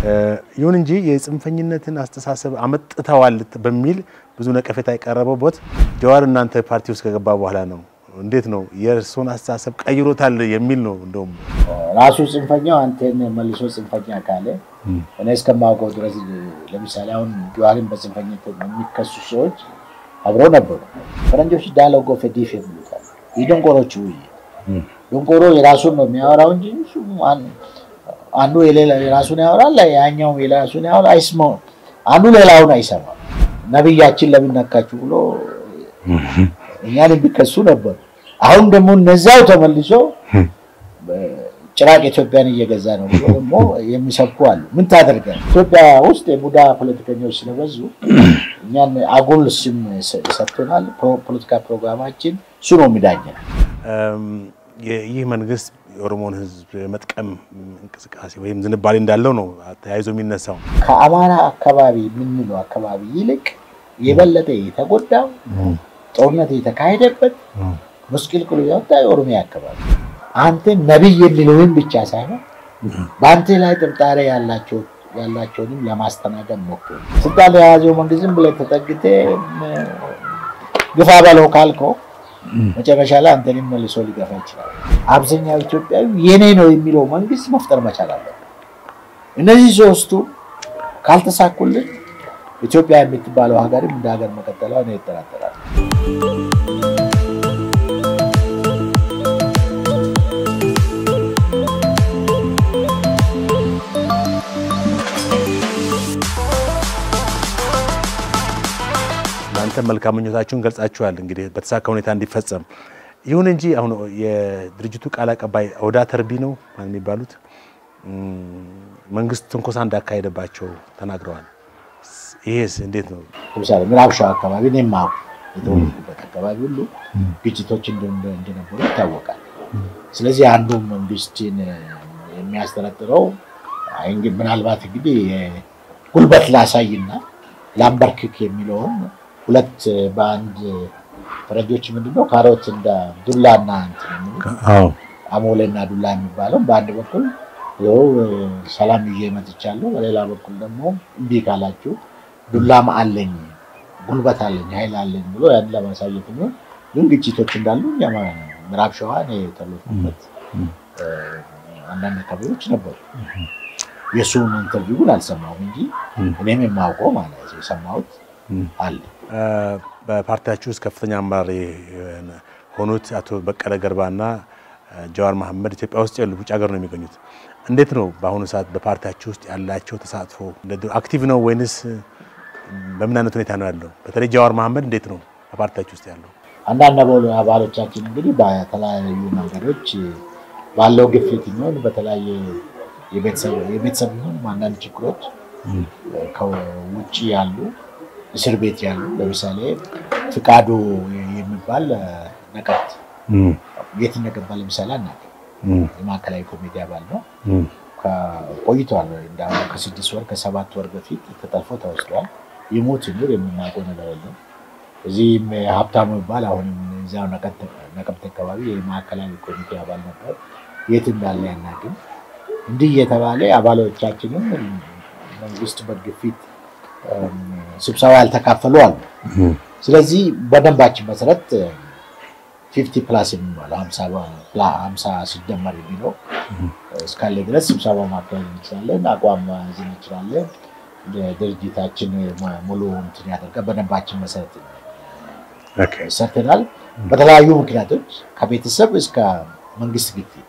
ይሁን እንጂ የጽንፈኝነትን አስተሳሰብ አመጥተዋል በሚል ብዙ ነቀፌታ የቀረበበት ጀዋር እናንተ ፓርቲ ውስጥ ከገባ በኋላ ነው። እንዴት ነው የእርስዎን አስተሳሰብ ቀይሮታል የሚል ነው። እንደውም ራሱ ጽንፈኛው አንተን መልሶ ጽንፈኛ ካለ እኔ እስከማውቀው ድረስ ለምሳሌ አሁን ጀዋርን በጽንፈኝነት የሚከሱ ሰዎች አብረው ነበሩ። ፈረንጆች ዳያሎግ ኦፍ ዲፍ የሚሉታል። የደንቆሮቹ ውይይት ደንቆሮ የራሱን ነው የሚያወራው እንጂ አንዱ የራሱን ያወራል፣ ያኛውም የራሱን ያወራል። አይስማው አንዱ ሌላውን አይሰማም። ነብያችን ለምን ነካችሁ ብሎ እኛን የሚከሱ ነበሩ። አሁን ደግሞ እነዛው ተመልሶ ጭራቅ ኢትዮጵያን እየገዛ ነው ብሎ ደግሞ የሚሰብኩ አሉ። ምን ታደርጋል? ኢትዮጵያ ውስጥ የቡዳ ፖለቲከኞች ስለበዙ እኛን አጉል ስም ሰጥቶናል። ፖለቲካ ፕሮግራማችን እሱ ነው የሚዳኘን። ይህ መንግስት የኦሮሞን ሕዝብ መጥቀም እንቅስቃሴ ወይም ዝንባሌ እንዳለው ነው ተያይዞ የሚነሳው። ከአማራ አካባቢ የምንለው አካባቢ ይልቅ የበለጠ የተጎዳው ጦርነት የተካሄደበት ምስቅልቅሉ የወጣ የኦሮሚያ አካባቢ አንተ ነቢይ የሚለውን ብቻ ሳይሆን በአንተ ላይ ጥርጣሬ ያላቸውንም ለማስተናገድ ሞክሩ። ስልጣን የያዘው መንግስት ዝም ብለህ ተጠግተህ ግፋ በለው ካልከው መጨረሻ ላይ አንተንም መልሶ ሊገፋ ይችላል። አብዛኛው ኢትዮጵያዊ የኔ ነው የሚለው መንግስት መፍጠር መቻል አለበት። እነዚህ ሶስቱ ካልተሳኩልን ኢትዮጵያ የምትባለው ሀገርም እንደ ሀገር መቀጠሏ ነው ይጠራጠራል። እናንተ መልካም ምኞታችሁን ገልጻችኋል፣ እንግዲህ በተሳካ ሁኔታ እንዲፈጸም። ይሁን እንጂ አሁን የድርጅቱ ቃል አቀባይ ኦዳ ተርቢ ነው የሚባሉት መንግስት ትንኮሳ እንዳካሄደባቸው ተናግረዋል። ይሄስ እንዴት ነው? ለምሳሌ ምዕራብ ሸዋ አካባቢ እኔ የማውቀው የተወለድኩበት አካባቢ ሁሉ ግጭቶች እንደነበሩ ይታወቃል። ስለዚህ አንዱ መንግስትን የሚያስጠረጥረው ምናልባት እንግዲህ ጉልበት ላሳይና ላምበርክክ የሚለውን ሁለት በአንድ ፈረንጆች ምንድነው ካሮት እንደ ዱላና አሞሌና ዱላ የሚባለው በአንድ በኩል ይኸው ሰላም ይዤ መጥቻለሁ፣ በሌላ በኩል ደግሞ እምቢ ካላችሁ ዱላም አለኝ ጉልበት አለኝ ኃይል አለኝ ብሎ ያን ለማሳየት ነው። ግን ግጭቶች እንዳሉ ምዕራብ ሸዋ እኔ የተወለድኩበት አንዳንድ አካባቢዎች ነበሩ። የእሱን ኢንተርቪው ግን አልሰማሁም እንጂ እኔም የማውቀው ማለት የሰማሁት አለ። በፓርቲያችሁ ውስጥ ከፍተኛ አመራር የሆኑት አቶ በቀለ ገርባና ጀዋር መሐመድ ኢትዮጵያ ውስጥ ያሉ ውጭ ሀገር ነው የሚገኙት። እንዴት ነው በአሁኑ ሰዓት በፓርቲያችሁ ውስጥ ያላቸው ተሳትፎ? አክቲቭ ነው ወይንስ በምን አይነት ሁኔታ ነው ያለው? በተለይ ጀዋር መሐመድ እንዴት ነው በፓርቲያችሁ ውስጥ ያለው? አንዳንድ አባሎቻችን እንግዲህ በተለያዩ መንገዶች ባለው ግፊት የሚሆን በተለያየ የቤተሰብ ይሁን አንዳንድ ችግሮች ከውጭ ያሉ እስር ቤት ያሉ ለምሳሌ ፍቃዱ የሚባል ነቀብት የት እንደገባ ለምሳሌ አናውቅም። የማዕከላዊ ኮሚቴ አባል ነው። ቆይቷል። እንዳሁን ከስድስት ወር ከሰባት ወር በፊት ተጠልፎ ተወስዷል። ይሞት ይኑር የምናውቀው ነገር የለም። እዚህም ሀብታሙ ይባል አሁንም እዚያው ነቀብት አካባቢ የማዕከላዊ ኮሚቴ አባል ነበር። የት እንዳለ ያናግን እንዲህ እየተባለ አባሎቻችንም መንግስት በግፊት ስብሰባ ያልተካፈሉ አሉ። ስለዚህ በደንባችን መሰረት ፊፍቲ ፕላስ የሚባለው ሀምሳ ሲደመር የሚለው እስካለ ድረስ ስብሰባ ማካሄድ እንችላለን፣ አቋም መያዝ እንችላለን። ድርጅታችን ሙሉ እንትን ያደርጋል። በደንባችን መሰረት ሰርተናል። በተለያዩ ምክንያቶች ከቤተሰብ እስከ መንግስት ግፊት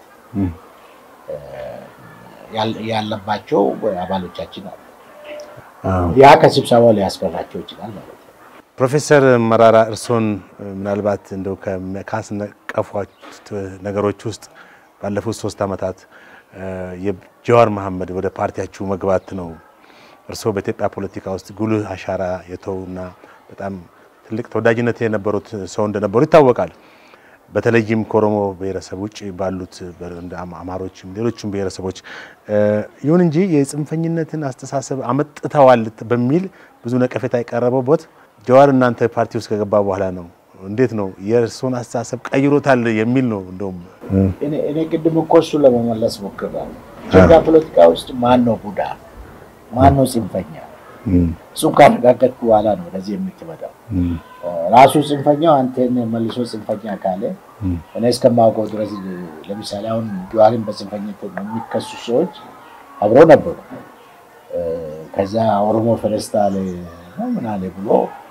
ያለባቸው አባሎቻችን አሉ። ያ ከስብሰባው ሊያስፈራቸው ይችላል ማለት ነው። ፕሮፌሰር መራራ እርስዎን ምናልባት እንደው ካስነቀፏት ነገሮች ውስጥ ባለፉት ሶስት ዓመታት የጀዋር መሐመድ ወደ ፓርቲያችሁ መግባት ነው። እርስዎ በኢትዮጵያ ፖለቲካ ውስጥ ጉልህ አሻራ የተውና በጣም ትልቅ ተወዳጅነት የነበሩት ሰው እንደነበሩ ይታወቃል። በተለይም ከኦሮሞ ብሔረሰብ ውጭ ባሉት እንደ አማሮችም ሌሎችም ብሔረሰቦች። ይሁን እንጂ የጽንፈኝነትን አስተሳሰብ አመጥተዋል በሚል ብዙ ነቀፌታ የቀረበበት ጀዋር እናንተ ፓርቲ ውስጥ ከገባ በኋላ ነው። እንዴት ነው የእርስዎን አስተሳሰብ ቀይሮታል የሚል ነው። እንደውም እኔ ቅድም እኮ እሱ ለመመለስ ሞክሬያለሁ። ኢትዮጵያ ፖለቲካ ውስጥ ማን ነው ቡዳ? ማን ነው ጽንፈኛ? እሱን ካረጋገጥኩ በኋላ ነው ወደዚህ የምትመጣው። ራሱ ጽንፈኛው አንተን መልሶ ጽንፈኛ ካለ እኔ እስከማውቀው ድረስ ለምሳሌ አሁን ጀዋርን በጽንፈኝነት የሚከሱ ሰዎች አብረው ነበሩ። ከዛ ኦሮሞ ፌስታል ነው ምን አለ ብሎ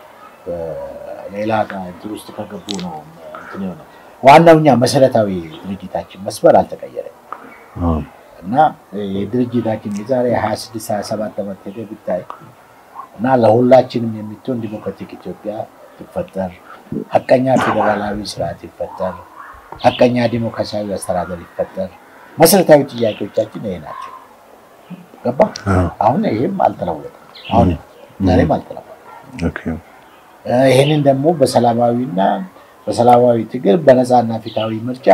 ሌላ እንትን ውስጥ ከገቡ ነው እንትን የሆነው። ዋናው እኛ መሰረታዊ ድርጅታችን መስመር አልተቀየረም እና የድርጅታችን የዛሬ ሀያ ስድስት ሀያ ሰባት ዓመት ሄደ ብታይ እና ለሁላችንም የምትሆን ዲሞክራቲክ ኢትዮጵያ ይፈጠር፣ ሀቀኛ ፌዴራላዊ ስርዓት ይፈጠር፣ ሀቀኛ ዲሞክራሲያዊ አስተዳደር ይፈጠር። መሰረታዊ ጥያቄዎቻችን ይሄ ናቸው። ገባ? አሁን ይህም አልተለወጠም። አሁን ዛሬም አልተለወጠም። ይህንን ደግሞ በሰላማዊና በሰላማዊ ትግል በነፃና ፊታዊ ምርጫ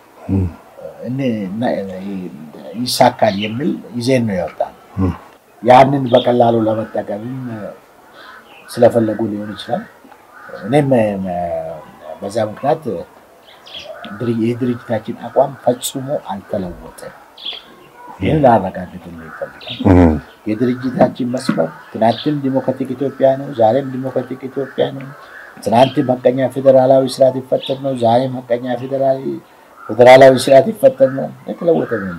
ይሳካል የሚል ይዜን ነው ያወጣል። ያንን በቀላሉ ለመጠቀምም ስለፈለጉ ሊሆን ይችላል። እኔም በዛ ምክንያት የድርጅታችን አቋም ፈጽሞ አልተለወጠም። ይህን ላረጋግጥልህ ይፈልጋል። የድርጅታችን መስመር ትናንትም ዲሞክራቲክ ኢትዮጵያ ነው፣ ዛሬም ዲሞክራቲክ ኢትዮጵያ ነው። ትናንትም ሀቀኛ ፌዴራላዊ ስርዓት ይፈጠር ነው፣ ዛሬም ሀቀኛ ፌዴራላዊ ስርዓት ይፈጠር ነው። የተለወጠ ነው።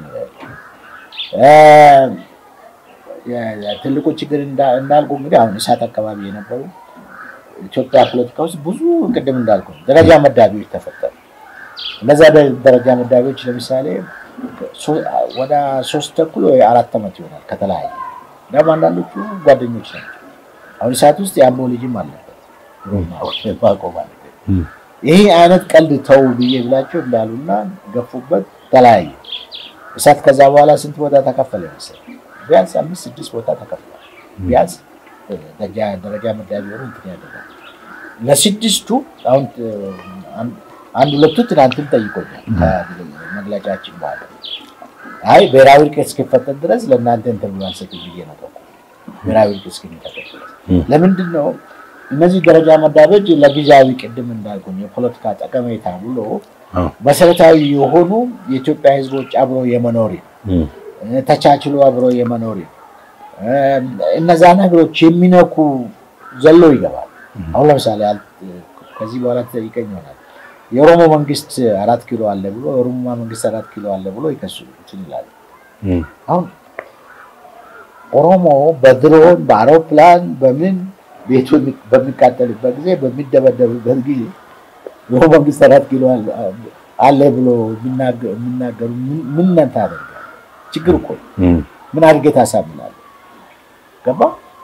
ትልቁ ችግር እንዳልኩ እንግዲህ አሁን እሳት አካባቢ የነበሩ ኢትዮጵያ ፖለቲካ ውስጥ ብዙ ቅድም እንዳልኩ ደረጃ መዳቢዎች ተፈጠሩ። እነዛ ደረጃ መዳቢዎች ለምሳሌ ወደ ሶስት ተኩል ወይ አራት ዓመት ይሆናል ከተለያየ ደግሞ አንዳንዶቹ ጓደኞች ናቸው። አሁን እሳት ውስጥ የአምቦ ልጅም አለበት ማቆ ማለት ይህ አይነት ቀልድ ተው ብዬ ብላቸው እንዳሉና ገፉበት፣ ተለያየ። እሳት ከዛ በኋላ ስንት ቦታ ተከፈለ መሰለኝ? ቢያንስ አምስት ስድስት ቦታ ተከፍሏል። ቢያንስ ደረጃ መዳቢ ሆኑ እንትን ያደርጋል። ለስድስቱ አሁን አንድ ሁለቱ ትናንትም ጠይቆኛል ከመግለጫችን በኋላ አይ ብሔራዊ እርቅ እስኪፈጠር ድረስ ለእናንተ እንትን ብሎ አልሰጥም ብዬ ነው። ብሔራዊ እርቅ እስኪፈጠር ድረስ ለምንድን ነው እነዚህ ደረጃ መዳቢዎች ለጊዜያዊ ቅድም እንዳልኩኝ የፖለቲካ ጠቀሜታ ብሎ መሰረታዊ የሆኑ የኢትዮጵያ ሕዝቦች አብሮ የመኖሪ ተቻችሎ አብሮ የመኖሪ እነዛ ነገሮች የሚነኩ ዘሎ ይገባል። አሁን ለምሳሌ ከዚህ በኋላ ተጠይቀኝ ይሆናል የኦሮሞ መንግስት አራት ኪሎ አለ ብሎ የኦሮሞ መንግስት አራት ኪሎ አለ ብሎ ይከሱ ይላሉ። አሁን ኦሮሞ በድሮን በአውሮፕላን በምን ቤቱ በሚቃጠልበት ጊዜ በሚደበደብበት ጊዜ የኦሮሞ መንግስት አራት ኪሎ አለ ብሎ የሚናገሩ ምን ነንታ አደርጋል? ችግር እኮ ምን አድርጌ ታሳምናለህ? ገባ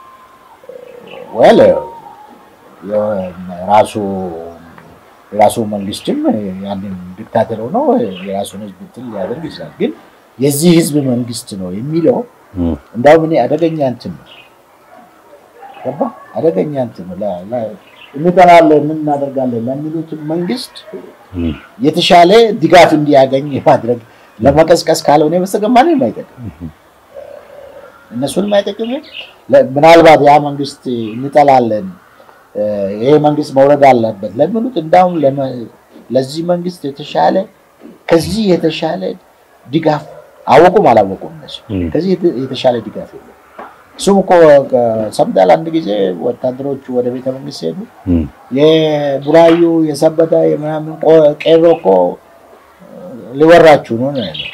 ወል ራሱ የራሱ መንግስትም ያንን ዲክታተር ሆኖ የራሱን ህዝብ እንትን ሊያደርግ ይችላል። ግን የዚህ ህዝብ መንግስት ነው የሚለው እንዳውም እኔ አደገኛ እንትን ነው ገባ አደገኛ እንትን ነው እንጠላለን ምን እናደርጋለን ለሚሉት መንግስት የተሻለ ድጋፍ እንዲያገኝ የማድረግ ለመቀስቀስ ካልሆነ በስተቀር ማንንም አይጠቅም፣ እነሱንም አይጠቅም። ምናልባት ያ መንግስት እንጠላለን ይሄ መንግስት መውረድ አለበት ለሚሉት እንዳውም ለዚህ መንግስት የተሻለ ከዚህ የተሻለ ድጋፍ አወቁም አላወቁም እነሱ ከዚህ የተሻለ ድጋፍ የለም። እሱም እኮ ሰምታል። አንድ ጊዜ ወታደሮቹ ወደ ቤተ መንግስት ሄዱ። የቡራዩ የሰበታ የምናምን ቄሮ እኮ ሊወራችሁ ነው ነው ያለው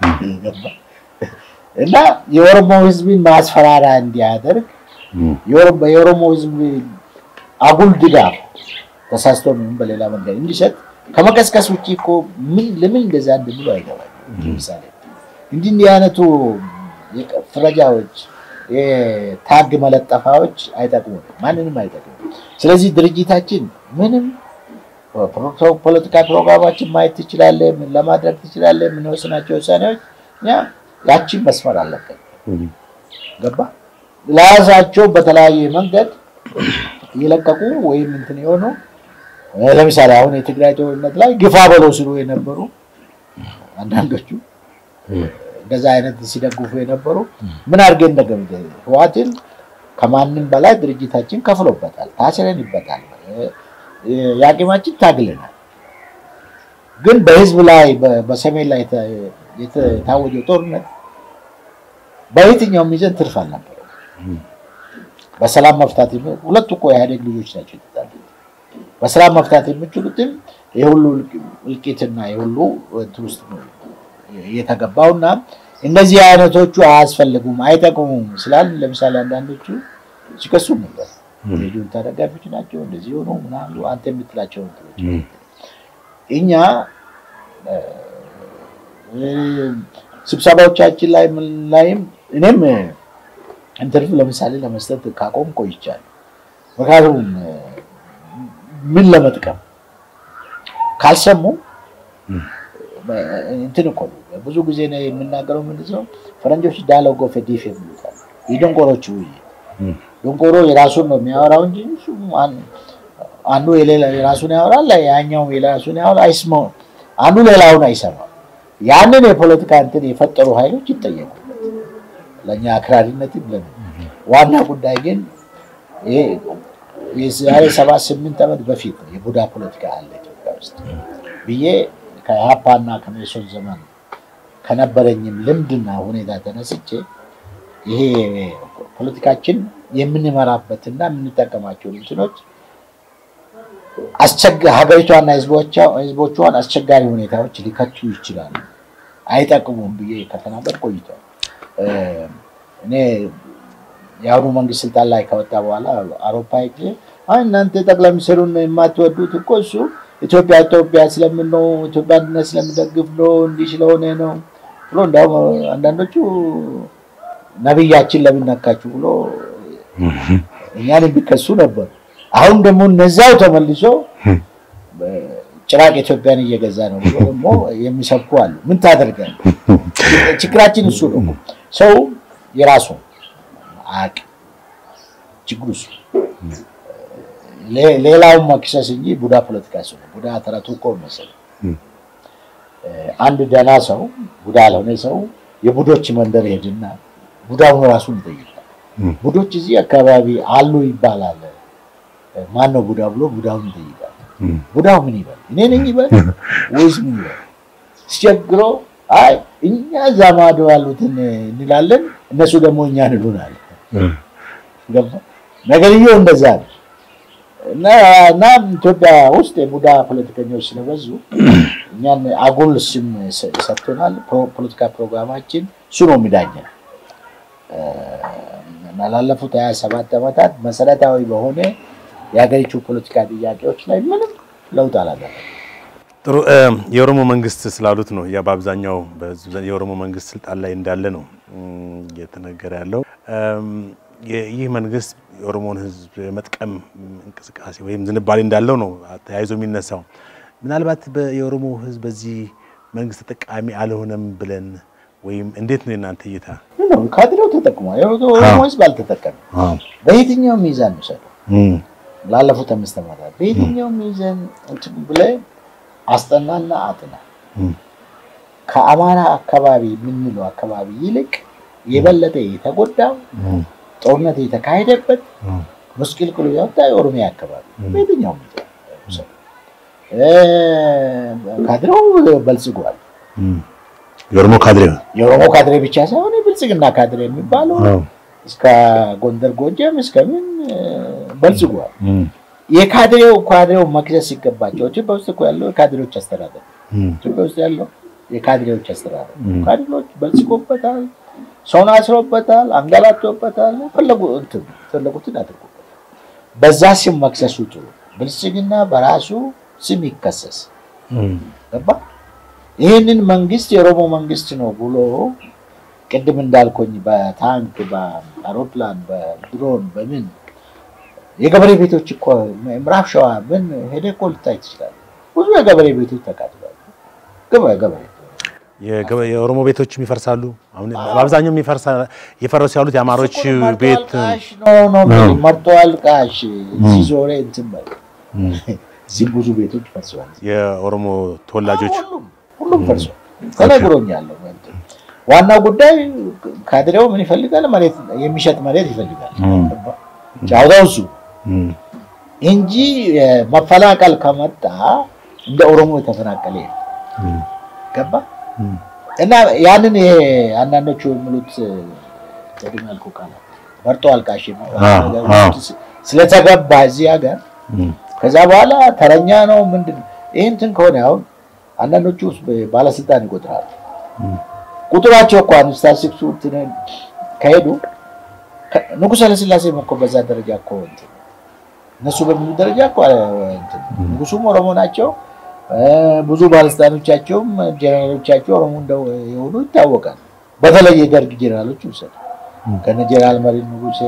እና የኦሮሞ ህዝብን ማስፈራሪያ እንዲያደርግ የኦሮሞ ህዝብ አጉል ድጋፍ ተሳስቶ ምን በሌላ መንገድ እንዲሰጥ ከመቀስቀስ ውጭ እኮ ለምን እንደዛ እንደሚሉ አይገባል። ለምሳሌ እንዲህ እንዲህ አይነቱ ፍረጃዎች፣ ታግ መለጠፋዎች አይጠቅሙም፣ ማንንም አይጠቅሙም። ስለዚህ ድርጅታችን ምንም ፖለቲካ ፕሮግራማችን ማየት ትችላለህ፣ ምን ለማድረግ ትችላለህ፣ የምንወስናቸው ውሳኔዎች እኛ ያችን መስመር አለብን። ገባ ለራሳቸው በተለያየ መንገድ እየለቀቁ ወይም እንትን የሆኑ ለምሳሌ አሁን የትግራይ ጦርነት ላይ ግፋ በለው ሲሉ የነበሩ አንዳንዶቹ እንደዛ አይነት ሲደግፉ የነበሩ ምን አድርገን እንደገብ ህዋትን ከማንም በላይ ድርጅታችን ከፍሎበታል፣ ታስረንበታል፣ የአቅማችን ታግለናል። ግን በህዝብ ላይ በሰሜን ላይ የታወጀው ጦርነት በየትኛውም ይዘን ትርፍ አልነበረም። በሰላም መፍታት የሚ- ሁለቱ እኮ የኢህአዴግ ልጆች ናቸው የተጣሉት። በሰላም መፍታት የሚችሉትም የሁሉ እልቂትና የሁሉ እንትን ውስጥ ነው የተገባውና እነዚህ አይነቶቹ አያስፈልጉም አይጠቅሙም ስላል ለምሳሌ አንዳንዶቹ ሲከሱ ነበር። የጁንታ ደጋፊዎች ናቸው እንደዚህ ሆኖ ምናምን አንተ የምትላቸው እንትኖች እኛ እ፣ ስብሰባዎቻችን ላይ ምን ላይም እኔም ኢንተርቪው ለምሳሌ ለመስጠት ካቆም ቆይቻለሁ። ምክንያቱም እ፣ ምን ለመጥቀም ካልሰሙ እንትን እኮ ነው። ብዙ ጊዜ ነው የምናገረው ምንድን ነው ፈረንጆች ዳያሎግ ኦፍ ዲፍ የሚሉታል የደንቆሮች ውይይት። ደንቆሮ የራሱን ነው የሚያወራው እንጂ እሱ አን- አንዱ የሌላ የራሱን ያወራል፣ ያኛው የራሱን ያወራል። አይስማው አንዱ ሌላውን አይሰማም። ያንን የፖለቲካ እንትን የፈጠሩ ኃይሎች ይጠየቁበት ለእኛ አክራሪነት ብለን ዋና ጉዳይ ግን ይሄ የዛሬ ሰባት ስምንት ዓመት በፊት ነው የቡዳ ፖለቲካ አለ ኢትዮጵያ ውስጥ ብዬ ከኢህአፓና ከሜሶን ዘመን ከነበረኝም ልምድና ሁኔታ ተነስቼ ይሄ ፖለቲካችን የምንመራበትና የምንጠቀማቸው እንትኖች አስቸጋ- ሀገሪቷና ህዝቦቿ- ህዝቦቿን አስቸጋሪ ሁኔታዎች ሊከቱ ይችላሉ፣ አይጠቅሙም ብዬ ከተናገር ቆይቷል። እ፣ እኔ የአሁኑ መንግስት ስልጣን ላይ ከወጣ በኋላ አውሮፓ ሄጄ አይ እናንተ ጠቅላይ ሚኒስትሩን የማትወዱት እኮ እሱ ኢትዮጵያ ኢትዮጵያ ስለምን ነው ኢትዮጵያ አንድነት ስለምደግፍ ነው እንዲህ ስለሆነ ነው ብሎ እንዲያውም አንዳንዶቹ ነቢያችን ለምን ነካችሁ ብሎ እኛን የሚከሱ ነበሩ። አሁን ደግሞ እነዛው ተመልሶ ጭራቅ ኢትዮጵያን እየገዛ ነው ብሎ ደግሞ የሚሰብኩ አሉ። ምን ታደርጋል? ችግራችን እሱ ነው። ሰው የራሱ አቅ ችግሩ እሱ ሌ- ሌላውን መክሰስ እንጂ ቡዳ ፖለቲካ እሱ ነው። ቡዳ ተረቱ እኮ መሰለህ አንድ ደህና ሰው ቡዳ ያልሆነ ሰው የቡዶች መንደር ሄድና ቡዳውን ራሱን ይጠይቃል። ቡዶች እዚህ አካባቢ አሉ ይባላል። ማን ነው ቡዳ ብሎ ቡዳውን ይጠይቃል። ቡዳው ምን ይበል? እኔ ነኝ ይበል ወይስ ምን ይበል? ሲቸግሮ አይ እኛ እዛ ማዶ ያሉትን እንላለን፣ እነሱ ደግሞ እኛን ይሉናል። ገባ? ነገርየው እንደዛ ነው። እና እና ኢትዮጵያ ውስጥ የቡዳ ፖለቲከኞች ስለበዙ እኛን አጉል ስም ሰ- ሰጥቶናል። ፕሮ- ፖለቲካ ፕሮግራማችን እሱ ነው የሚዳኘን እ፣ እና ላለፉት ሀያ ሰባት ዓመታት መሰረታዊ በሆነ የሀገሪቱ ፖለቲካ ጥያቄዎች ላይ ምንም ለውጥ አላደረገም። ጥሩ እ፣ የኦሮሞ መንግስት ስላሉት ነው ያ በአብዛኛው በህዝብ ዘንድ የኦሮሞ መንግስት ስልጣን ላይ እንዳለ ነው እም፣ እየተነገረ ያለው። እም፣ የ- ይህ መንግስት የኦሮሞን ህዝብ የመጥቀም እንቅስቃሴ ወይም ዝንባሌ እንዳለው ነው ተያይዞ የሚነሳው። ምናልባት በ- የኦሮሞ ህዝብ በዚህ መንግስት ተጠቃሚ አልሆነም ብለን ወይም እንዴት ነው የእናንተ እይታ? ምን ነው ካድሬው ተጠቅሟል። የኦሮሞ ህዝብ አልተጠቀምም። በየትኛው ሚዛን ውሰደው ላለፉት አምስት ዓመታት በየትኛው ሚዛን እንትን ብለህ አስጠናና አጥና ከአማራ አካባቢ የምንለው አካባቢ ይልቅ የበለጠ የተጎዳው ጦርነት የተካሄደበት ምስቅልቅሉ ያወጣ የኦሮሚያ አካባቢ በየትኛው ሚዛን ውሰደው። እ፣ ካድሬው በልጽጓል። የኦሮሞ ካድሬ የኦሮሞ ካድሬ ብቻ ሳይሆን የብልጽግና ካድሬ የሚባለው እስከ ጎንደር ጎጃም እስከምን በልጽጓል። የካድሬው ካድሬው መክሰስ ሲገባቸው ኢትዮጵያ ውስጥ እኮ ያለው የካድሬዎች አስተዳደር ኢትዮጵያ ውስጥ ያለው የካድሬዎች አስተዳደር ካድሬዎች በልጽጎበታል፣ ሰውን አስሮበታል፣ አንገላቶበታል፣ ፈለጉ እንትን ፈለጉትን አድርጎበታል። በዛ ስም መክሰሱ ጥሩ። ብልጽግና በራሱ ስም ይከሰስ ገባ። ይህንን መንግስት የኦሮሞ መንግስት ነው ብሎ ቅድም እንዳልኮኝ በታንክ በአውሮፕላን በድሮን በምን የገበሬ ቤቶች እኮ ምዕራብ ሸዋ ምን ሄደህ እኮ ልታይ ትችላለህ። ብዙ የገበሬ ቤቶች ተቃጥለዋል። ገበሬ ገበሬ የገበ- የኦሮሞ ቤቶችም ይፈርሳሉ። አሁን በአብዛኛው የሚፈርሳ የፈረሱ ያሉት የአማሮች ቤት ቃሽ ነው ነው የሚል መርጠዋል። ቃሽ እዚህ ዞሬ እንትን በል እዚህም ብዙ ቤቶች ፈርሰዋል። የኦሮሞ ተወላጆች ሁሉም ሁሉም ፈርሷል። ተነግሮኛል። እንትን ዋናው ጉዳይ ካድሬው ምን ይፈልጋል? መሬት የሚሸጥ መሬት ይፈልጋል። ጫውታው እሱ እንጂ መፈናቀል ከመጣ እንደ ኦሮሞ የተፈናቀለ የለም። ገባ እና ያንን ይሄ አንዳንዶቹ የሚሉት ቅድም ያልኩህ ቃላት መርጦ አልቃሽ የሚባል አዎ፣ ነገር አዎ። ውስጥ ስለተገባ እዚህ ሀገር ከዛ በኋላ ተረኛ ነው ምንድን ነው ይህ እንትን ከሆነ አሁን አንዳንዶቹ ባለስልጣን ይቆጥራሉ። ቁጥራቸው እኮ አንድ ስታሲክሱ ከሄዱ ከ- ንጉሠ ኃይለሥላሴ እኮ በዛ ደረጃ እኮ እንትን እነሱ በሚሉ ደረጃ እኮ እንትን ንጉሱም ኦሮሞ ናቸው። እ፣ ብዙ ባለስልጣኖቻቸውም ጀነራሎቻቸው ኦሮሞ እንደው የሆኑ ይታወቃል። በተለይ የደርግ ጀነራሎች ውሰድ ከነ ጀነራል መሪ ንጉሴ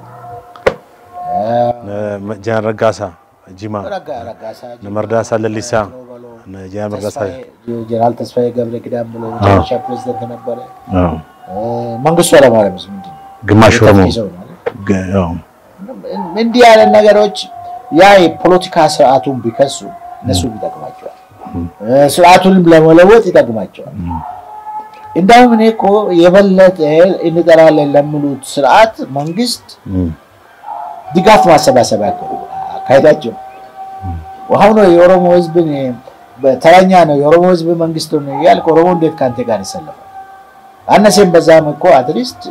እ፣ ጀነራል ረጋሳ ጂማ፣ ረጋ- ረጋሳ እነ መርዳሳ ለሊሳ፣ በሎ፣ እነ ጀነራል መርዳሳ ተስፋዬ- ጀነራል ተስፋዬ ገብረ ኪዳን ብሎ መጨረሻ ፕሬዚደንት ነበረ። አዎ፣ እ፣ መንግስቱ ኃይለማርያምስ ምንድን ነው? ግማሽ ኦሮሞ የተኪ ሰው ነው አይደል? ገ- አዎ፣ እንዲህ ያለ ነገሮች ያ የፖለቲካ ስርዓቱን ቢከሱ እነሱ ይጠቅማቸዋል፣ እ፣ ስርዓቱንም ለመለወጥ ይጠቅማቸዋል። እንዳውም እኔ እኮ የበለጠ እንጠራለን ለሚሉት ስርዓት መንግስት እም፣ ድጋፍ ማሰባሰብ አካሄዳቸው አሁን የኦሮሞ ህዝብን ተረኛ ነው የኦሮሞ ህዝብ መንግስት ነው እያልክ ኦሮሞ እንዴት ከአንተ ጋር ይሰለፋል? አነሴም በዛም እኮ አትሊስት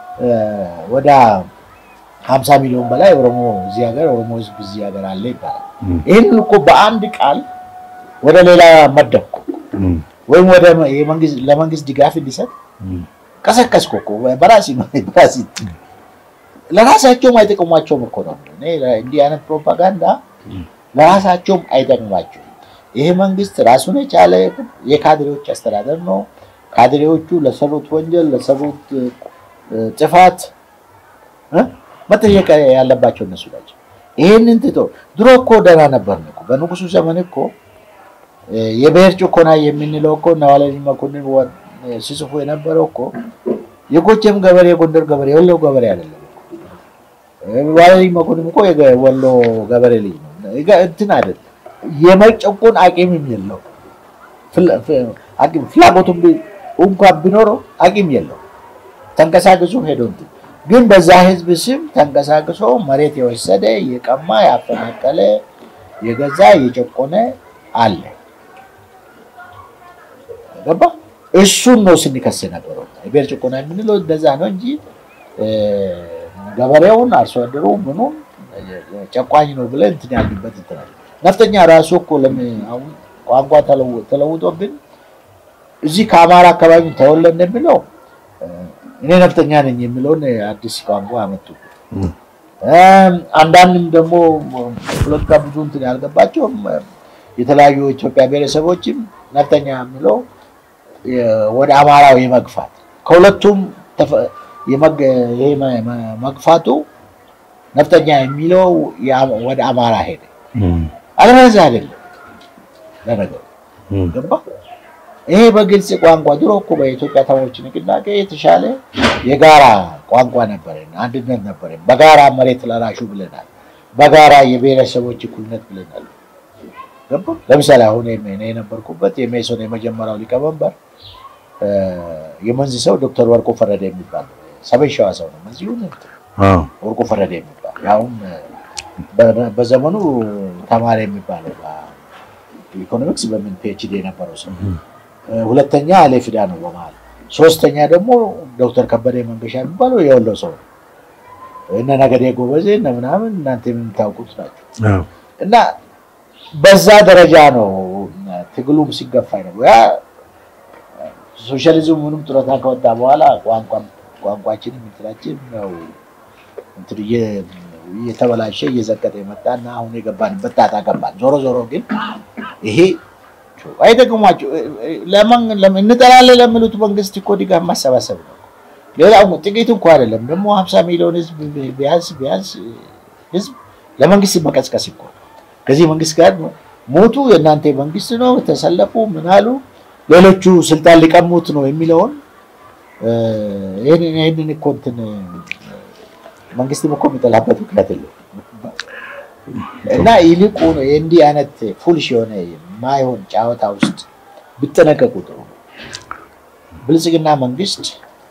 ወደ ሀምሳ ሚሊዮን በላይ ኦሮሞ እዚህ ሀገር ኦሮሞ ህዝብ እዚህ ሀገር አለ ይባላል። እም፣ ይህን እኮ በአንድ ቃል ወደ ሌላ መደብኩ እም፣ ወይም ወደ የመንግስት ለመንግስት ድጋፍ እንዲሰጥ እም፣ ቀሰቀስኩ እኮ በራሲ በራሲ ለራሳቸውም አይጠቅሟቸውም እኮ ነው። እኔ እንዲህ አይነት ፕሮፓጋንዳ ለራሳቸውም አይጠቅሟቸውም። ይሄ መንግስት ራሱን የቻለ የካድሬዎች አስተዳደር ነው። ካድሬዎቹ ለሰሩት ወንጀል ለሰሩት እ፣ ጥፋት እ፣ መጠየቅ ያለባቸው እነሱ ናቸው። ይህንን ትቶ ድሮ እኮ ደህና ነበርን እኮ በንጉሱ ዘመን እኮ እ፣ የብሔር ጭቆና የምንለው እኮ እነ ዋለልኝ መኮንን ወ- ሲጽፉ የነበረው እኮ የጎጀም ገበሬ የጎንደር ገበሬ የወሎ ገበሬ አይደለም። ዋለልኝ መኮንን እኮ የወሎ ገበሬ ልጅ ነው። ይጋ- እንትን አይደለም የመጨቆን አቂምም የለው ፍላ- ፍ- አቂም ፍላጎቱም ቢ- እንኳን ቢኖረው አቂም የለው። ተንቀሳቅሶ ሄዶ እንትን ግን በዛ ህዝብ ስም ተንቀሳቅሶ መሬት የወሰደ የቀማ ያፈናቀለ የገዛ የጨቆነ አለ። ገባ እሱን ነው ስንከስ ነበረው። የብሔር ጭቆና የምንለው እንደዛ ነው እንጂ እ፣ ገበሬውን አርሶ አደሩ ምኑም ጨቋኝ ነው ብለን እንትን ያልንበት እንትን አለ። ነፍጠኛ ራሱ እኮ ለምን አሁን ቋንቋ ተለው- ተለውጦብን እዚህ ከአማራ አካባቢ ተወለድ እንደሚለው እ፣ እኔ ነፍጠኛ ነኝ የሚለውን አዲስ ቋንቋ አመጡ። እም፣ እም፣ አንዳንድም ደግሞ ፖለቲካ ብዙ እንትን ያልገባቸውም እ፣ የተለያዩ የኢትዮጵያ ብሔረሰቦችም ነፍጠኛ የሚለው የ- ወደ አማራው የመግፋት ከሁለቱም ተፈ- የመግ- ይሄ መ- መ- መግፋቱ ነፍጠኛ የሚለው ያ- ወደ አማራ ሄደ። እም፣ አለበለዚያ አይደለም ለነገሩ እም፣ ገባ። ይሄ በግልጽ ቋንቋ ድሮ እኮ በኢትዮጵያ ተማሪዎች ንቅናቄ የተሻለ የጋራ ቋንቋ ነበረን፣ አንድነት ነበረን። በጋራ መሬት ለራሹ ብለናል። በጋራ የብሔረሰቦች እኩልነት ብለናል። ገባ። ለምሳሌ አሁን እኔ የነበርኩበት የሜሶን የመጀመሪያው ሊቀመንበር እ፣ የመንዝ ሰው ዶክተር ወርቁ ፈረደ የሚባል ሰሜን ሸዋ ሰው ነው። እዚሁ አዎ፣ ወርቁ ፈረደ የሚባል ያውም በ- በዘመኑ ተማሪ የሚባለው ኢኮኖሚክስ በምን ፒኤችዲ የነበረው ሰው እ፣ ሁለተኛ አሌ ፊዳ ነው በመሀል ሶስተኛ ደግሞ ዶክተር ከበደ መንገሻ የሚባለው የወሎ ሰው ነው። እነ ነገዴ ጎበዜ እነ ምናምን እናንተ የምታውቁት ናቸው። አዎ፣ እና በዛ ደረጃ ነው ትግሉም ሲገፋ ነው። ያ ሶሻሊዝም ምንም ጡረታ ከወጣ በኋላ ቋንቋ- ቋንቋችንም እንትናችን ነው እንትን እየ- እየተበላሸ እየዘቀጠ የመጣና አሁን የገባንበት ጣጣ ገባን። ዞሮ ዞሮ ግን ይሄ አይጠቅሟቸው ለማን ለምን እንጠራለን ለሚሉት መንግስት እኮ ድጋፍ ማሰባሰብ ነው። ሌላው ጥቂት እንኳ አይደለም ደግሞ ሀምሳ ሚሊዮን ህዝብ ቢያንስ ቢያንስ ህዝብ ለመንግስት መቀስቀስ እኮ ከዚህ መንግስት ጋር ሞቱ የእናንተ መንግስት ነው ተሰለፉ ምን አሉ ሌሎቹ ስልጣን ሊቀሙት ነው የሚለውን እ፣ ይህንን ይህንን እኮ እንትን መንግስትም እኮ የሚጠላበት ምክንያት የለውም እና ይልቁ ነው የእንዲህ አይነት ፉልሽ የሆነ የማይሆን ጨዋታ ውስጥ ቢጠነቀቁ ጥሩ ነው። ብልጽግና መንግስት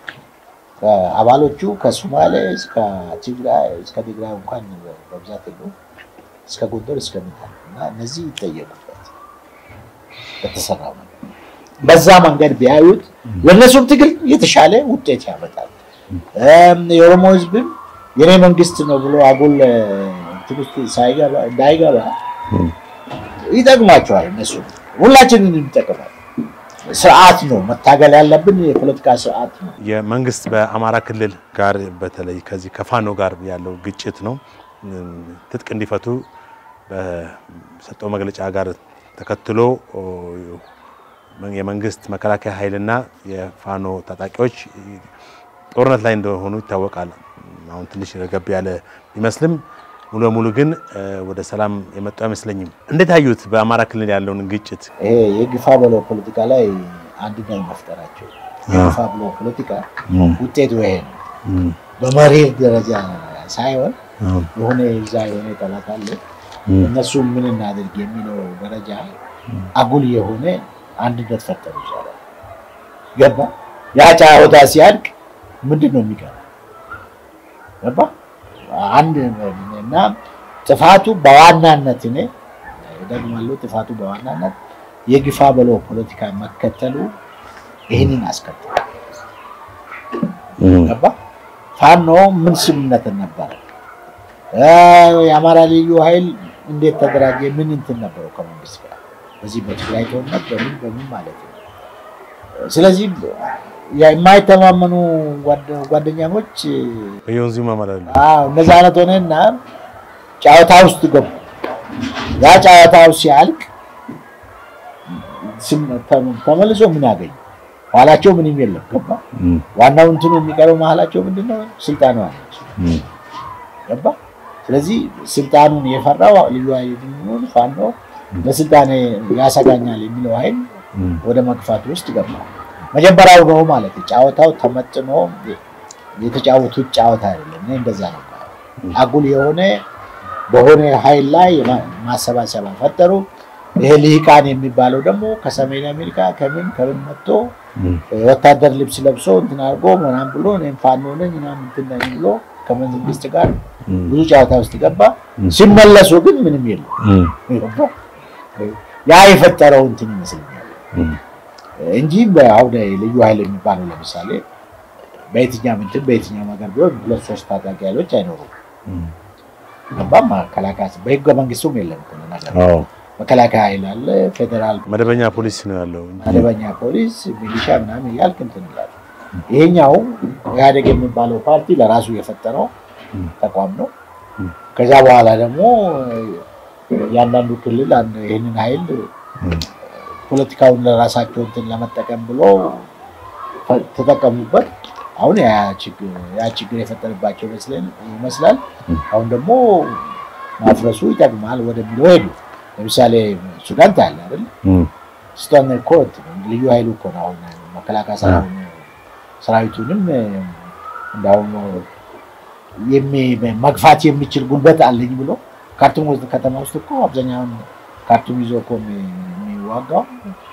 አባሎቹ ከሶማሌ እስከ ትግራይ እስከ ትግራይ እንኳን በብዛት የለውም እስከ ጎንደር እስከ ምናምን እና እነዚህ ይጠየቁበት በተሰራው ነገር በዛ መንገድ ቢያዩት ለእነሱም ትግል የተሻለ ውጤት ያመጣል። እም፣ የኦሮሞ ህዝብም የኔ መንግስት ነው ብሎ አጉል እንትን ውስጥ ሳይገባ እንዳይገባ ይጠቅማቸዋል። እነሱ ሁላችንን ይጠቅማል። ስርዓት ነው መታገል ያለብን፣ የፖለቲካ ስርዓት ነው። የመንግስት በአማራ ክልል ጋር በተለይ ከዚህ ከፋኖ ጋር ያለው ግጭት ነው ትጥቅ እንዲፈቱ በሰጠው መግለጫ ጋር ተከትሎ የመንግስት መከላከያ ኃይልና የፋኖ ታጣቂዎች ጦርነት ላይ እንደሆኑ ይታወቃል። አሁን ትንሽ ረገብ ያለ ቢመስልም ሙሉ በሙሉ ግን ወደ ሰላም የመጡ አይመስለኝም። እንዴት አዩት? በአማራ ክልል ያለውን ግጭት ይሄ የግፋ በለው ፖለቲካ ላይ አንድነት መፍጠራቸው የግፋ በለው ፖለቲካ ውጤቱ ይሄ ነው። በመሬት ደረጃ ሳይሆን የሆነ እዛ የሆነ ጠላት አለ እነሱ ምን እናድርግ የሚለው ደረጃ አጉል የሆነ አንድነት ፈጠሩ ይቻላል። ገባ ያ ጨዋታ ሲያልቅ ምንድን ነው የሚቀር? ገባ አንድ እና ጥፋቱ በዋናነት እኔ ደግማለሁ፣ ጥፋቱ በዋናነት የግፋ በለው ፖለቲካ መከተሉ ይህንን አስከተለ። ገባ ፋኖ ምን ስምምነትን ነበረ? የአማራ ልዩ ኃይል እንዴት ተደራጀ? ምን እንትን ነበረው ከመንግስት ጋር በዚህ በትግራይ ጦርነት በምን በምን ማለት ነው። ስለዚህ የማይተማመኑ ጓደኛሞች በየወንዙ ይማማላሉ። እነዚ አይነት ሆነና ጨዋታ ውስጥ ገቡ። ያ ጨዋታው ሲያልቅ ተመልሶ ምን ያገኙ ኋላቸው ምንም የለም። ገባ ዋናው እንትኑ የሚቀረው መሀላቸው ምንድነው? ስልጣኑ አለች። ገባ ስለዚህ ስልጣኑን የፈራው ልዩ ኃይል ፋኖ ለስልጣኔ ያሰጋኛል የሚለው ኃይል ወደ መግፋት ውስጥ ገባ። መጀመሪያው ነው ማለት ጨዋታው ተመጥኖ የተጫወቱት ጨዋታ አይደለም። እኔ እንደዛ ነው። አጉል የሆነ በሆነ ኃይል ላይ ማሰባሰቢያ ፈጠሩ። ይሄ ልሂቃን የሚባለው ደግሞ ከሰሜን አሜሪካ ከምን ከምን መጥቶ ወታደር ልብስ ለብሶ እንትን አድርጎ ምናምን ብሎ እኔም ፋኖ ነኝ ምናምን እንትን ነኝ ብሎ ከመንግስት ጋር ብዙ ጨዋታ ውስጥ ገባ። ሲመለሱ ግን ምንም የለም። ያ የፈጠረው እንትን ይመስለኛል እንጂ አሁን ልዩ ኃይል የሚባለው ለምሳሌ በየትኛው እንትን በየትኛው ሀገር ቢሆን ሁለት ሶስት ታጣቂ ኃይሎች አይኖሩም። ገባም መከላከያ በህገ መንግስቱም የለም ነገር መከላከያ ኃይል አለ፣ ፌዴራል መደበኛ ፖሊስ ነው ያለው። መደበኛ ፖሊስ፣ ሚሊሻ ምናምን እያልክ እንትን ይላል። ይሄኛው ኢህአዴግ የሚባለው ፓርቲ ለራሱ የፈጠረው ተቋም ነው። ከዛ በኋላ ደግሞ እያንዳንዱ ክልል ይህንን ኃይል ፖለቲካውን ለራሳቸው እንትን ለመጠቀም ብሎ ተጠቀሙበት። አሁን ያ ችግር የፈጠረባቸው ይመስላል። አሁን ደግሞ ማፍረሱ ይጠቅማል ወደሚለው ሄዱ። ለምሳሌ ሱዳን ታያለ አይደል? ሱዳን እኮ ልዩ ኃይሉ እኮ ነው አሁን መከላከያ ሰራዊቱንም እንዳሁም መግፋት የሚችል ጉልበት አለኝ ብሎ ካርቱም ውስጥ ከተማ ውስጥ እኮ አብዛኛውን ካርቱም ይዞ እኮ የሚዋጋው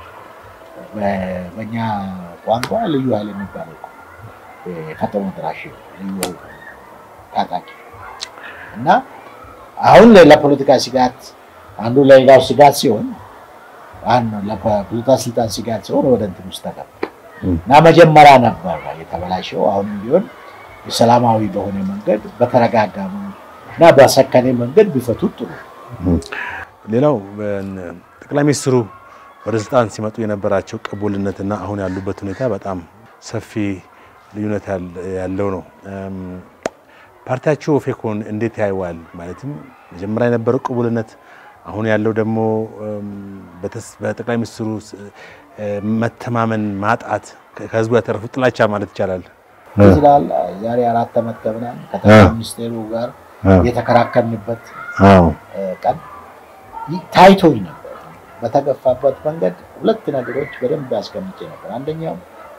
በእኛ ቋንቋ ልዩ ኃይል የሚባለው እኮ የከተማ ድራሽ ልዩ ታጣቂ እና አሁን ለፖለቲካ ስጋት አንዱ ለሌላው ስጋት ሲሆን ለፖለቲካ ስልጣን ስጋት ሲሆን ወደ እንትን ውስጥ ተገባ እና መጀመሪያ ነበር የተበላሸው። አሁንም ቢሆን ሰላማዊ በሆነ መንገድ በተረጋጋ እና በሰከነ መንገድ ቢፈቱት ጥሩ። ሌላው ጠቅላይ ሚኒስትሩ ወደ ስልጣን ሲመጡ የነበራቸው ቅቡልነትና አሁን ያሉበት ሁኔታ በጣም ሰፊ ልዩነት ያለው ነው። ፓርቲያችሁ ኦፌኮን እንዴት ያየዋል? ማለትም መጀመሪያ የነበረው ቅቡልነት አሁን ያለው ደግሞ በጠቅላይ ሚኒስትሩ መተማመን ማጣት ከህዝቡ ያተረፉት ጥላቻ ማለት ይቻላል ይችላል። ዛሬ አራት ዓመት ከምናምን ከጠቅላይ ሚኒስቴሩ ጋር የተከራከርንበት ቀን ታይቶኝ ነበር። በተገፋበት መንገድ ሁለት ነገሮች በደንብ ያስቀምጬ ነበር። አንደኛው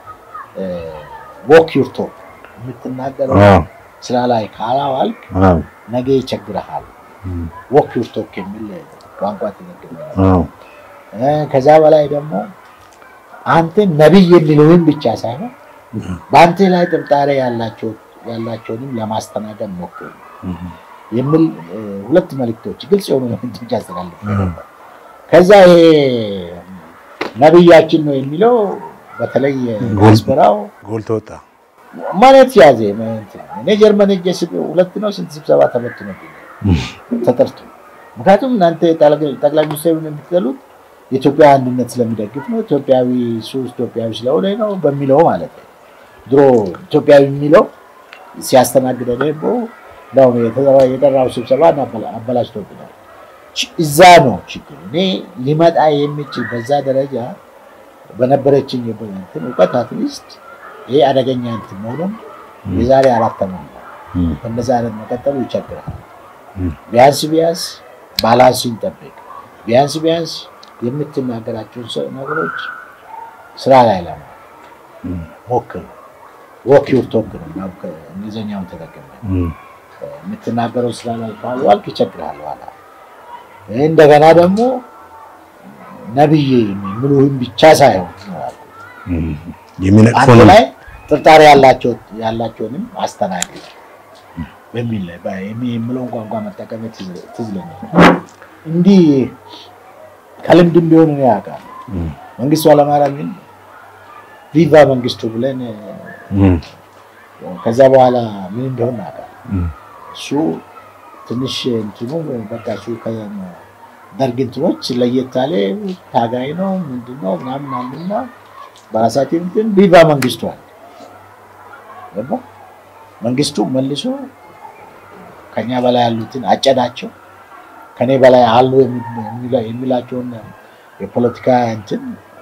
ዎክ ዩር ቶክ የምትናገረው ስራ ላይ ካላዋልክ ነገ ይቸግረሃል። ዎክ ዩር ቶክ የሚል ቋንቋ ትነግር ከዛ በላይ ደግሞ አንተ ነቢይ የሚለውን ብቻ ሳይሆን በአንተ ላይ ጥርጣሬ ያላቸውንም ለማስተናገድ ሞክር የሚል ሁለት መልእክቶች ግልጽ የሆኑ መልእክቶች አስተላልፍ ነበር። ከዛ ይሄ ነቢያችን ነው የሚለው በተለይ ዲያስፖራው ጎልቶ ወጣ። መሬት ያዘ። እኔ ጀርመን ሄጄ ሁለት ነው ስንት ስብሰባ ተበትኖ ተጠርቶ ምክንያቱም እናንተ ጠቅላይ ሚኒስትሩን የምትገሉት የኢትዮጵያ አንድነት ስለሚደግፍ ነው፣ ኢትዮጵያዊ እሱ ኢትዮጵያዊ ስለሆነ ነው በሚለው ማለት ነው። ድሮ ኢትዮጵያዊ የሚለው ሲያስተናግደ ደግሞ ነው የጠራው ስብሰባ አበላሽቶብናል። እዛ ነው ችግሩ። እኔ ሊመጣ የሚችል በዛ ደረጃ በነበረችኝ እውቀት አትሊስት ይሄ አደገኛ እንትን መሆኑን የዛሬ አራት ዓመት ነው። በእነዛ አይነት መቀጠሉ ይቸግራል። ቢያንስ ቢያንስ ባላንስን ጠብቅ። ቢያንስ ቢያንስ የምትናገራቸውን ነገሮች ስራ ላይ ለማ ሞክር። ወክ ዩር ቶክ ነው እንግሊዝኛውን ተጠቅመ የምትናገረው ስራ ላይ ካልዋልክ ይቸግራል። ኋላ እንደገና ደግሞ ነብይ ምሉህም ብቻ ሳይሆን አንተ ላይ ጥርጣሬ ያላቸውንም አስተናግድ በሚል ላይ የምለውን ቋንቋ መጠቀም ትዝ ይለኛል። እንዲህ ከልምድም ቢሆን እኔ ያውቃል። መንግስቱ ኃይለማርያም ግን ቪቫ መንግስቱ ብለን ከዛ በኋላ ምን እንደሆነ ያውቃል። እሱ ትንሽ እንትኑ በቃ እሱ ደርግ እንትኖች ለየት ያለ ታጋይ ነው ምንድን ነው ምናምን አሉና በራሳችን እንትን ቪቫ መንግስቱ አለ ገባ መንግስቱ መልሶ ከኛ በላይ ያሉትን አጨዳቸው። ከኔ በላይ አሉ የሚላቸውን የፖለቲካ እንትን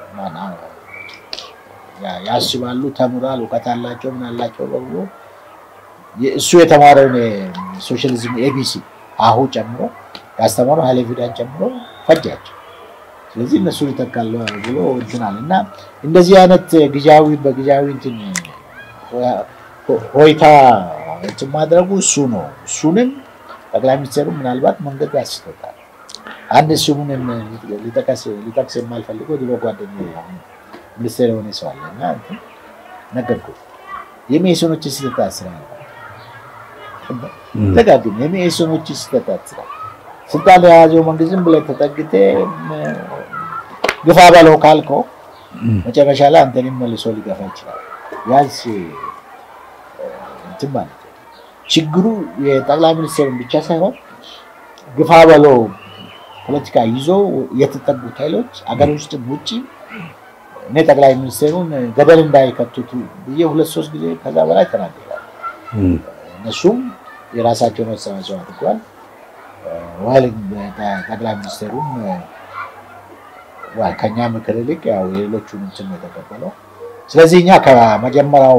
ያስባሉ፣ ተምሯል፣ እውቀት አላቸው፣ ምን አላቸው በብሎ እሱ የተማረውን ሶሻሊዝም ኤቢሲ አሁ ጨምሮ ያስተማረው ኃይለ ፊዳን ጨምሮ ፈጃቸው። ስለዚህ እነሱ ይተካሉ ብሎ እንትናል እና እንደዚህ አይነት ጊዜያዊ በጊዜያዊ እንትን ሆይታ እንትን ማድረጉ እሱ ነው። እሱንም ጠቅላይ ሚኒስትሩ ምናልባት መንገድ ያስቶታል። አንድ ስሙን ሊጠቅስ የማልፈልገው ድሮ ጓደኛ ሚኒስቴር የሆነ ሰው አለ እና ነገርኩት። የሜሶኖች ስህተት ስራ ደጋግም የሜሶኖች ስህተት ስራ ስልጣን የያዘው መንግስት ዝም ብለህ ተጠግተህ ግፋ በለው ካልከው መጨረሻ ላይ አንተንም መልሶ ሊገፋ ይችላል። ያንስ እንትን ማለት ነው። ችግሩ የጠቅላይ ሚኒስትሩን ብቻ ሳይሆን ግፋ በለው ፖለቲካ ይዞ የተጠጉት ኃይሎች አገር ውስጥ ውጭ እኔ ጠቅላይ ሚኒስትሩን ገደል እንዳይከቱት ብዬ ሁለት ሶስት ጊዜ ከዛ በላይ ተናግረዋል። እነሱም የራሳቸውን አስተዋጽኦ አድርጓል። ዋል ጠቅላይ ሚኒስትሩም ከኛ ምክር ይልቅ ያው የሌሎቹን እንትን ነው የተቀበለው። ስለዚህ እኛ ከመጀመሪያው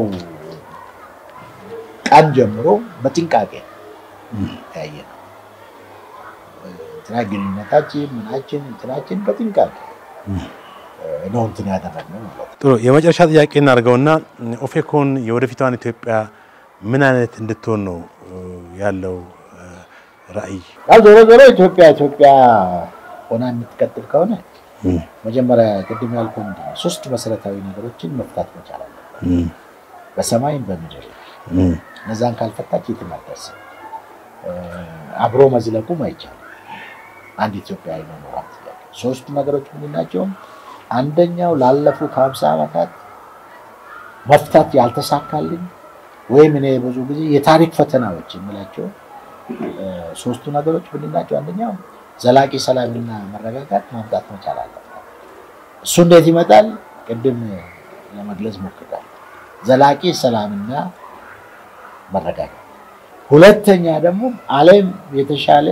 ቀን ጀምሮ በጥንቃቄ ያየ ነው እንትና ግንኙነታችን ምናችን እንትናችን በጥንቃቄ ነው እንትን ያደረግነው ማለት ነው። ጥሩ የመጨረሻ ጥያቄ እናድርገውና ኦፌኮን የወደፊቷን ኢትዮጵያ ምን አይነት እንድትሆን ነው ያለው ራዕይ? ያው ዞሮ ዞሮ ኢትዮጵያ ኢትዮጵያ ሆና የምትቀጥል ከሆነ መጀመሪያ ቅድም ያልኩህ ምንድን ነው ሶስት መሰረታዊ ነገሮችን መፍታት መቻል አለበት፣ በሰማይም በምድር። እነዛን ካልፈታች የትም አትደርስም። አብሮ መዝለቁም አይቻልም። አንድ ኢትዮጵያዊ መኖራት ሶስቱ ነገሮች ምንድን ናቸው? አንደኛው ላለፉት ሀምሳ ዓመታት መፍታት ያልተሳካልኝ ወይም እኔ ብዙ ጊዜ የታሪክ ፈተናዎች የምላቸው ሶስቱ ነገሮች ምንድን ናቸው? አንደኛው ዘላቂ ሰላምና መረጋጋት ማምጣት መቻል አለበት። እሱ እንዴት ይመጣል? ቅድም ለመግለጽ ሞክራል። ዘላቂ ሰላምና መረጋጋት። ሁለተኛ ደግሞ ዓለም የተሻለ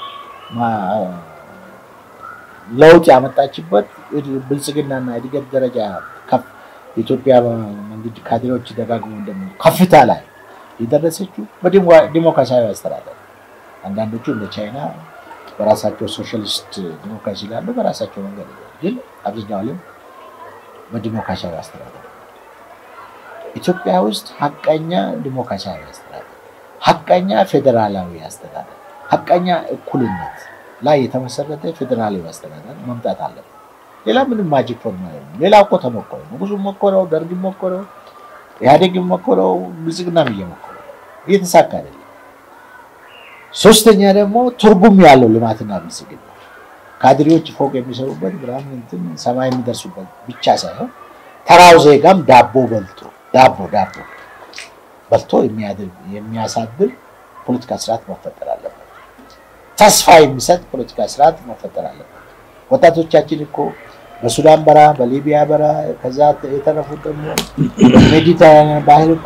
ለውጥ ያመጣችበት ብልጽግናና እድገት ደረጃ ከፍ የኢትዮጵያ መንግስት ካድሬዎች ደጋግሞ እንደሚ ከፍታ ላይ የደረሰችው በዲሞክራሲያዊ አስተዳደር አንዳንዶቹ እንደ ቻይና በራሳቸው ሶሻሊስት ዲሞክራሲ ላሉ በራሳቸው መንገድ ግን አብዛኛው ዓለም በዲሞክራሲያዊ አስተዳደር ኢትዮጵያ ውስጥ ሀቀኛ ዲሞክራሲያዊ አስተዳደር፣ ሀቀኛ ፌዴራላዊ አስተዳደር፣ ሀቀኛ እኩልነት ላይ የተመሰረተ ፌዴራላዊ አስተዳደር መምጣት አለበት። ሌላ ምንም ማጂክ ፎርሙላ የለም። ሌላ እኮ ተሞከረ፣ ንጉሱ ሞከረው፣ ደርግ ሞከረው፣ ኢህአዴግ ሞከረው፣ ብልጽግናም እየሞከረው እየተሳካ አይደለም። ሶስተኛ ደግሞ ትርጉም ያለው ልማትና ብልጽግና ካድሬዎች ፎቅ የሚሰሩበት ምናምን እንትን ሰማይ የሚደርሱበት ብቻ ሳይሆን ተራው ዜጋም ዳቦ በልቶ ዳቦ ዳቦ በልቶ የሚያሳድር ፖለቲካ ስርዓት መፈጠር አለበት። ተስፋ የሚሰጥ ፖለቲካ ስርዓት መፈጠር አለበት። ወጣቶቻችን እኮ በሱዳን በረሃ፣ በሊቢያ በረሃ ከዛ የተረፉት ደግሞ ሜዲተራኒያን ባህር እኮ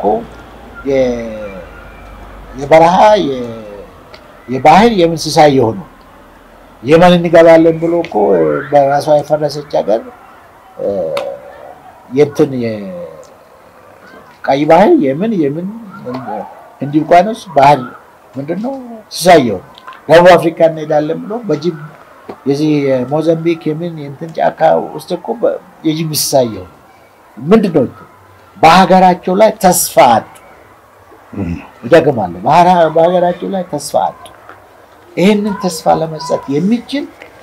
የበረሃ የባህር የእንስሳ የሆኑ የመን እንገባለን ብሎ እኮ በራሷ የፈረሰች ሀገር የእንትን ቀይ ባህር የምን የምን ህንድ ውቅያኖስ ባህር ምንድነው እንስሳ የሆኑ ደቡብ አፍሪካ እንሄዳለን ብሎ በጅብ የዚህ የሞዛምቢክ የምን የእንትን ጫካ ውስጥ እኮ የጅብ እንስሳ የሆኑ ምንድነው በሀገራቸው ላይ ተስፋ አጡ። እደግማለሁ፣ በሀገራቸው ላይ ተስፋ አጡ። ይህንን ተስፋ ለመስጠት የሚችል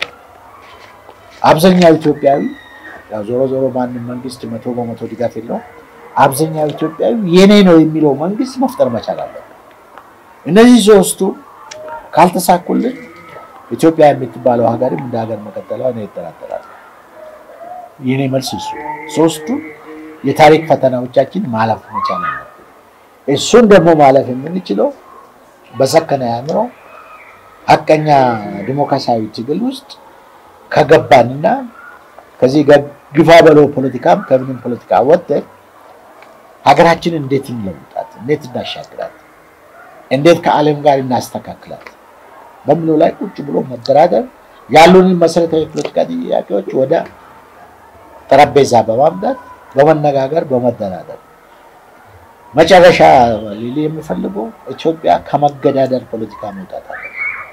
አብዛኛው ኢትዮጵያዊ ያው ዞሮ ዞሮ ማንም መንግስት መቶ በመቶ ድጋፍ የለውም። አብዛኛው ኢትዮጵያዊ የኔ ነው የሚለው መንግስት መፍጠር መቻል አለበት። እነዚህ ሶስቱ ካልተሳኩልን ኢትዮጵያ የምትባለው ሀገርም እንደ ሀገር መቀጠሏ ነው ይጠራጠራል። የኔ መልስ እሱ ሶስቱ የታሪክ ፈተናዎቻችን ማለፍ መቻል አለብን። እሱን ደግሞ ማለፍ የምንችለው በሰከነ አእምሮ ሀቀኛ ዲሞክራሲያዊ ትግል ውስጥ ከገባንና ከዚህ ግፋ በለው ፖለቲካም ከምንም ፖለቲካ ወጥተን ሀገራችንን እንዴት እንለውጣት፣ እንዴት እናሻግራት፣ እንዴት ከዓለም ጋር እናስተካክላት በሚለው ላይ ቁጭ ብሎ መደራደር ያሉንን መሰረታዊ ፖለቲካ ጥያቄዎች ወደ ጠረጴዛ በማምጣት በመነጋገር በመደራደር መጨረሻ ሊል የሚፈልገው ኢትዮጵያ ከመገዳደር ፖለቲካ መውጣት አለ።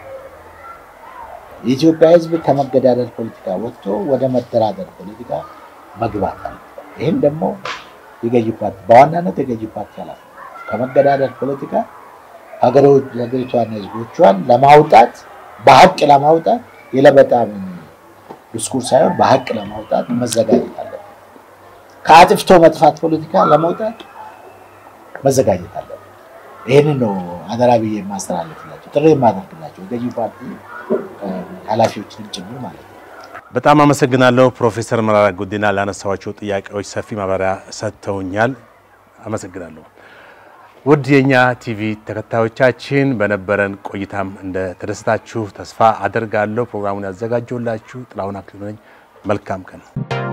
የኢትዮጵያ ሕዝብ ከመገዳደር ፖለቲካ ወጥቶ ወደ መደራደር ፖለቲካ መግባት አለ። ይህም ደግሞ የገዢ ፓርቲ በዋናነት የገዢ ፓርቲ ኃላፊ ከመገዳደር ፖለቲካ ሀገሪቷን ሕዝቦቿን ለማውጣት በሀቅ ለማውጣት የለበጣ ዲስኩር ሳይሆን በሀቅ ለማውጣት መዘጋጀት አለበት። ከአጥፍቶ መጥፋት ፖለቲካ ለመውጣት መዘጋጀት አለበት። ይህንን ነው አደራ ብዬ የማስተላለፍላቸው ጥሪ የማደርግላቸው ገዢ ፓርቲ ኃላፊዎችንም ጭምር ማለት ነው። በጣም አመሰግናለሁ ፕሮፌሰር መራራ ጉዲና ላነሳዋቸው ጥያቄዎች ሰፊ ማብራሪያ ሰጥተውኛል። አመሰግናለሁ። ውድ የእኛ ቲቪ ተከታዮቻችን በነበረን ቆይታም እንደተደሰታችሁ ተስፋ አደርጋለሁ። ፕሮግራሙን ያዘጋጀውላችሁ ጥላሁን አክሊሉ ነኝ። መልካም ቀን